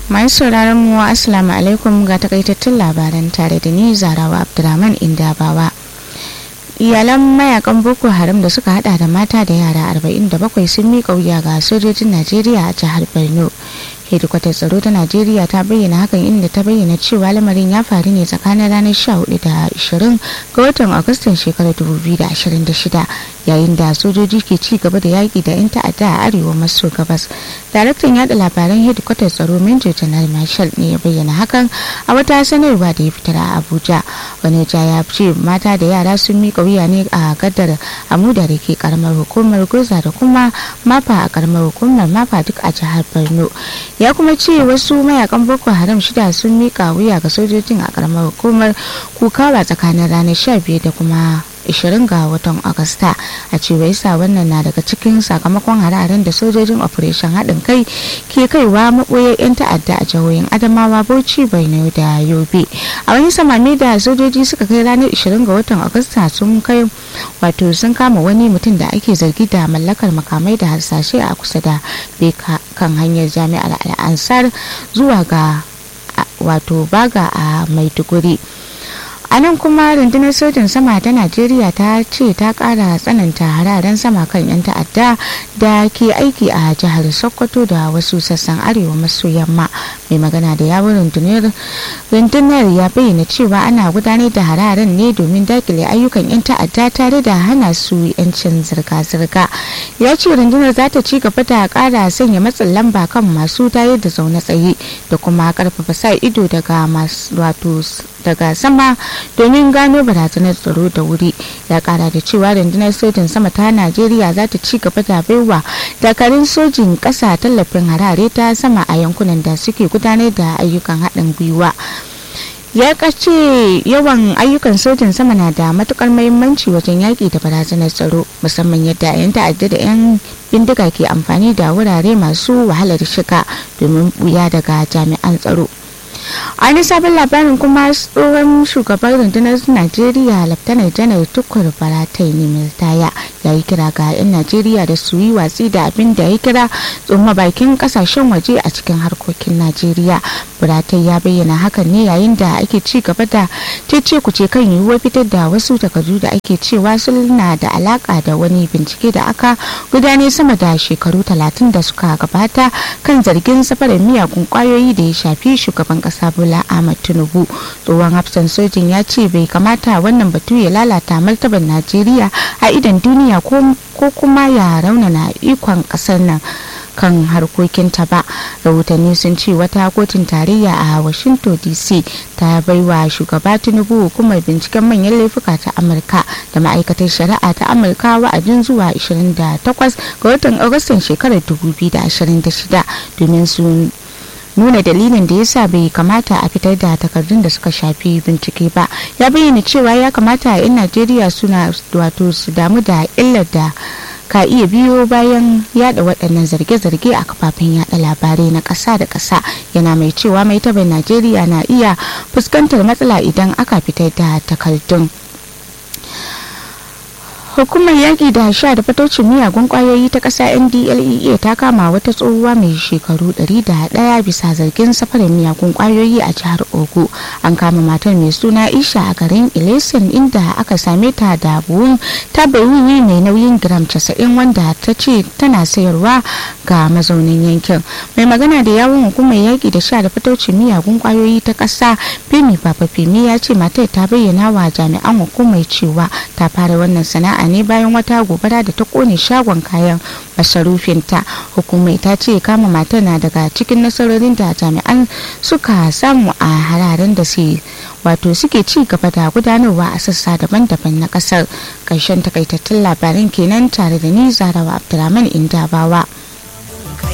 masu sauraron mu assalamu alaikum ga takaitattun labaran tare da ni zarawa abdulrahman indabawa iyalan mayakan boko haram da suka hada da mata da yara 47 sun miƙa wuya ga sojojin najeriya a jihar borno hedikwatar tsaro ta najeriya ta bayyana hakan inda ta bayyana cewa lamarin ya faru ne tsakanin ranar 14 da 20 ga watan agustan shekarar 2026 yayin da sojoji ke ci gaba da yaƙi da 'yan ta'adda a arewa maso gabas daraktan yada labaran hedikwatar tsaro major janar marshal ne ya bayyana hakan a wata sanarwa da ya fitar a abuja wani ja ya ce mata da yara sun miƙa wuya ne a gadar amuda da ke karamar hukumar goza da kuma mafa a karamar hukumar mafa duk a jihar borno ya kuma ce wasu mayakan boko haram shida sun mika wuya ga sojojin a karamar hukumar kukawa tsakanin ranar 15 da kuma 20 ga watan agusta a cewa yasa wannan na daga cikin sakamakon hare-haren da sojojin operation haɗin kai ke kaiwa maɓoyar 'yan ta'adda a jihohin adamawa bauchi borno da yobe a wani samami da sojoji suka kai ranar 20 ga watan agusta sun kai wato sun kama wani mutum da ake zargi da mallakar makamai da harsashe a kusa da beka kan hanyar jami'ar al'ansar zuwa ga wato baga a maiduguri a nan kuma rundunar sojin sama ta najeriya ta ce ta kara tsananta hararen sama kan 'yan ta'adda da ke aiki a jihar sokoto da wasu sassan arewa maso yamma mai magana da yawon rundunar rundunar ya bayyana cewa ana gudanar da hararen ne domin dakile ayyukan 'yan ta'adda tare da hana su 'yancin zirga-zirga ya ce rundunar za ta ci gaba da kara sanya matsin lamba kan masu tayar da zaune tsaye da kuma karfafa sa ido daga masu wato daga sama domin gano barazanar tsaro da wuri ya kara da cewa rundunar sojin sama ta najeriya za ta ci gaba da baiwa dakarun sojin kasa tallafin harare ta sama a yankunan da suke gudanar da ayyukan haɗin gwiwa ya kace yawan ayyukan sojin sama na da matukar mahimmanci wajen yaƙi da barazanar tsaro musamman yadda 'yan ta'adda da 'yan bindiga ke amfani da wurare masu wahalar shiga domin buya daga jami'an tsaro a wani sabon labarin kuma tsohon shugaban rundunar najeriya laftanar janar tukur baratai ne miltaya ya yi kira ga 'yan najeriya da su yi watsi da abin da ya kira tsoma bakin kasashen waje a cikin harkokin najeriya baratai ya bayyana hakan ne yayin da ake ci gaba da cece kuce kan yiwuwar fitar da wasu takardu da ake cewa suna da alaka da wani bincike da aka gudanar sama da shekaru talatin da suka gabata kan zargin safarar miyagun kwayoyi da ya shafi shugaban kasa bola ahmad tinubu tsohon hafsan sojin ya ce bai kamata wannan batu ya lalata martabar najeriya a idan duniya ko kuma ya raunana ikon kasar nan kan harkokinta ba rahotanni sun ce wata kotun tarayya a washington dc ta baiwa shugaba tinubu hukumar binciken manyan laifuka ta amurka da ma'aikatar shari'a ta amurka wa'adin zuwa 28 ga watan agustan shekarar 2026 domin su nuna dalilin da yasa bai kamata a fitar da takardun da suka shafi bincike ba ya bayyana cewa ya kamata 'yan najeriya suna wato su damu da illar da ka iya biyo bayan yada waɗannan zarge-zarge a kafafen yada labarai na ƙasa da ƙasa yana mai cewa mai taɓa najeriya na iya fuskantar matsala idan aka fitar da takardun hukumar yaƙi da sha da fatocin miyagun ƙwayoyi ta ƙasa ndlea ta kama wata tsohuwa mai shekaru 101 bisa zargin safarin miyagun ƙwayoyi a jihar ogu an kama matar mai suna isha a garin ilesen inda aka same ta da buhun tabawiwi mai nauyin gram 90 wanda ta ce tana sayarwa ga mazaunin yankin mai magana da yawon hukumar yaƙi da sha da fatocin miyagun ƙwayoyi ta ƙasa femi papa femi ya ce matar ta bayyana wa jami'an hukumar cewa ta fara wannan sana'a ne bayan wata gobara da ta kone shagon kayan masarufinta hukumai ta ce kama matar na daga cikin nasarorin da jami'an suka samu a hararen da su wato suke ci gaba da gudanarwa a sassa daban-daban na kasar ƙarshen takaitattun labaran kenan tare da ni zarawa abdulrahman indabawa